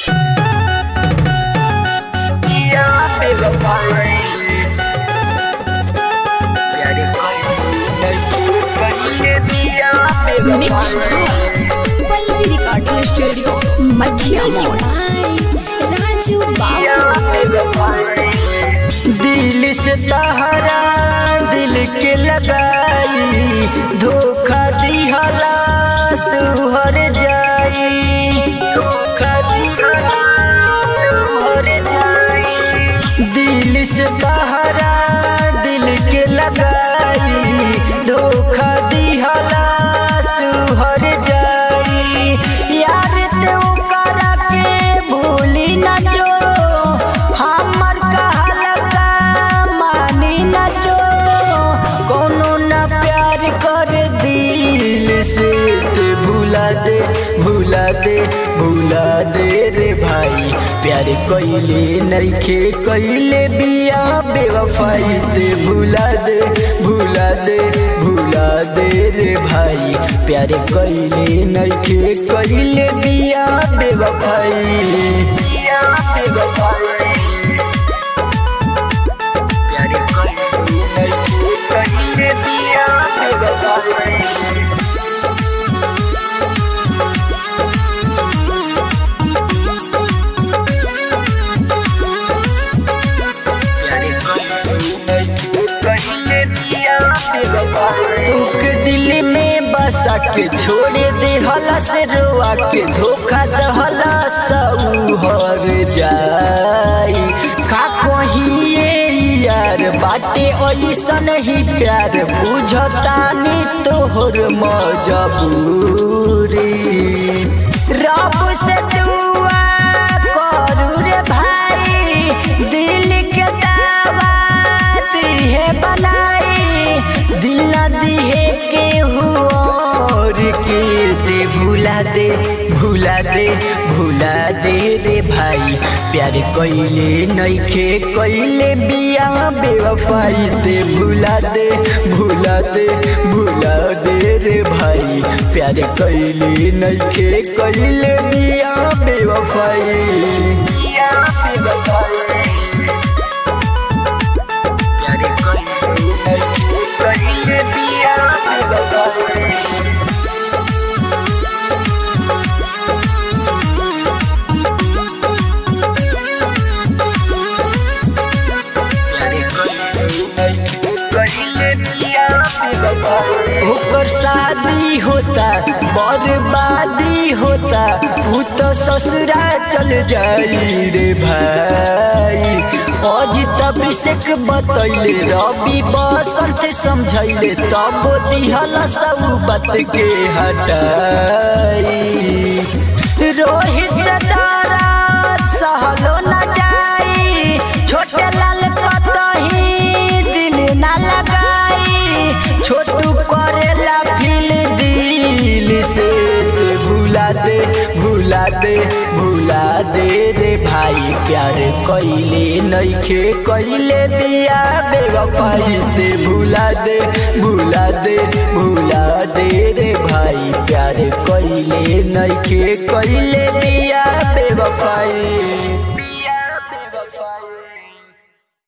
Mixed Pallavi Recording Studio, Madhya Mall. Raju Babu. दिल से तहरा दिल के लगाई धोखा दिहला सुहर जाई धोखा दिहला सुहर जाई दिल से तहरा दिल के लगाई धोखा दिहला सुहर जाई यार ते ओकरा के भूली न जो हमर कहल का मानी न जो कोनो न प्यार कर दिल से ते भुला दे भुला दे भुला दे रे भाई प्यार कइले नइखे कइले बिया बेवफाई ते भुला दे भुला दे भुला दे रे भाई प्यार कइले नइखे कइले बिया बेवफाई बिया बेवफाई प्यार कइले नइखे कइले बिया बेवफाई तुक दिल में बसा के छोड़े दे हला से रोआ के धोखा दहला सऊहर जाई का कहिए यार बाटे ऐसन ही प्यार बुझतानी तोहर मजबूरी रब से दुआ करू रे भाई दिल के दावा दिहे बनाई दिल न दिहे के और के दे भुला दे भुला दे भुला दे रे भाई प्यार कइले नइखे कइले बिया बेवफाई दे भुला दे भुला दे भुला दे रे भाई प्यार कइले नइखे कइले बिया बेवफाई बिया बेवफाई प्यार कइले नइखे कइले बिया बेवफाई ओकर शादी होता बर्बादी होता ऊ तो ससुरा चल जाई रे भाई आज तब से बतैले रवि बसंत समझैले तब दिहल सब बात के हटाई रोहित तारा सहलो न जाई छोटे लाल कतही दिल न लगाई छोटू करेला फिल दिल से ते भुला दे भुला दे भुला दे रे भाई प्यार कइले नइखे कइले बिया बेवफाई ते भुला दे भुला दे भुला दे रे भाई प्यार कइले नइखे कइले बिया बेवफाई